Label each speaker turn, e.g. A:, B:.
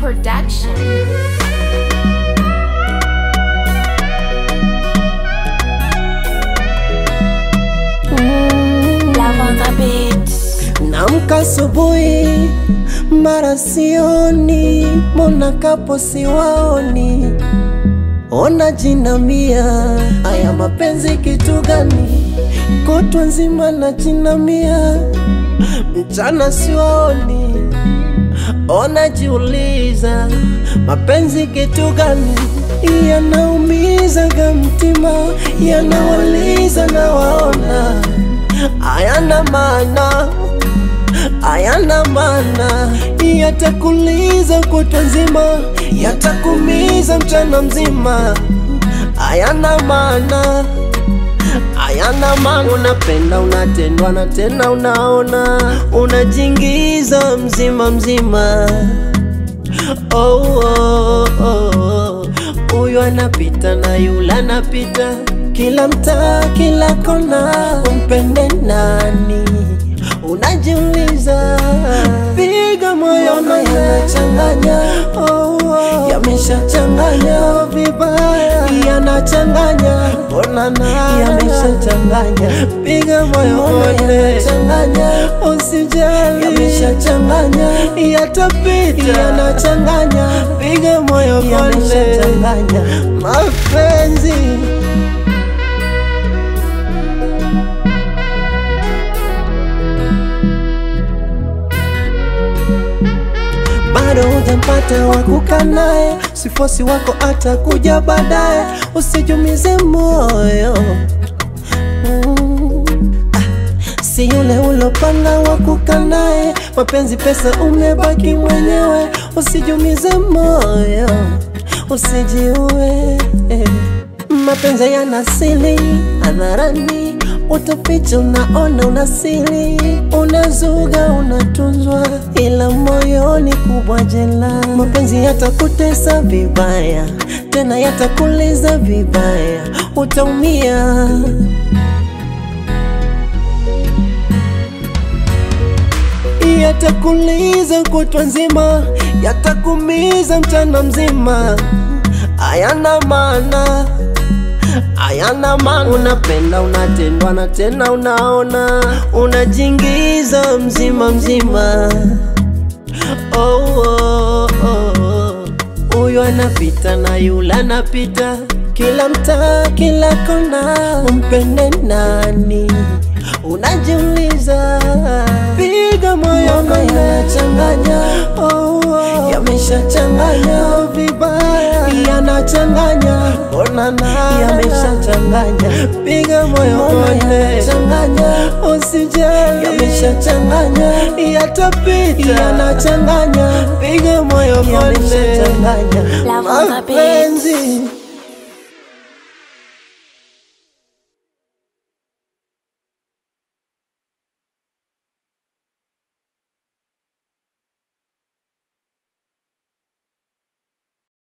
A: Production. Love on the beat.
B: Namka asubuhi mara sioni, mbona kapo siwaoni, ona jinamia, haya mapenzi kitu gani? Kutwa nzima na jinamia, mchana siwaoni, ona jiuliza, mapenzi kitu gani? Yanaumizaga mtima, yanawaliza na waona, hayana maana hayana maana, yatakuliza kutwa nzima, yatakumiza mchana mzima, hayana maana hayana maana. Unapenda, unatendwa na tena unaona, unajingiza mzima mzima. Oh, oh, oh. Huyu anapita na yule anapita, kila mtaa, kila kona, umpende nani? Unajiuliza, piga moyo na yanachanganya, oh, oh. Yameshachanganya vibaya, yanachanganya, mbona na yameshachanganya, piga moyo moja, yanachanganya, usijali, yameshachanganya, yatapita, yanachanganya, piga moyo yameshachanganya, mapenzi bado hujampata wa kukaa naye, sifosi wako atakuja baadaye, usijumize moyo Mm. Ah, si yule ulopanga wa kukaa naye, mapenzi pesa umebaki mwenyewe, usijumize moyo, usijiue mapenzi yana siri hadharani, utaficha, unaona unasiri, unazuga, unatunzwa, ila moyoni kubwa jela. Mapenzi yatakutesa vibaya, tena yatakuliza vibaya, utaumia. Yatakuliza kutwa nzima, yatakumiza mchana mzima, hayana maana hayana maana. Unapenda, unatendwa na tena unaona, unajingiza mzima mzima. Oh, oh, oh. Huyu anapita na yule anapita, kila mtaa, kila kona, umpende nani? Unajiuliza, piga moyo na yanachanganya, oh, oh. Yameshachanganya vibaya, yanachanganya, mbona na yameshachanganya, piga moyo moja, yanachanganya, usijali, yameshachanganya, yatapita, yanachanganya, piga moyo moja,
A: Love on the beat.
B: mapenzi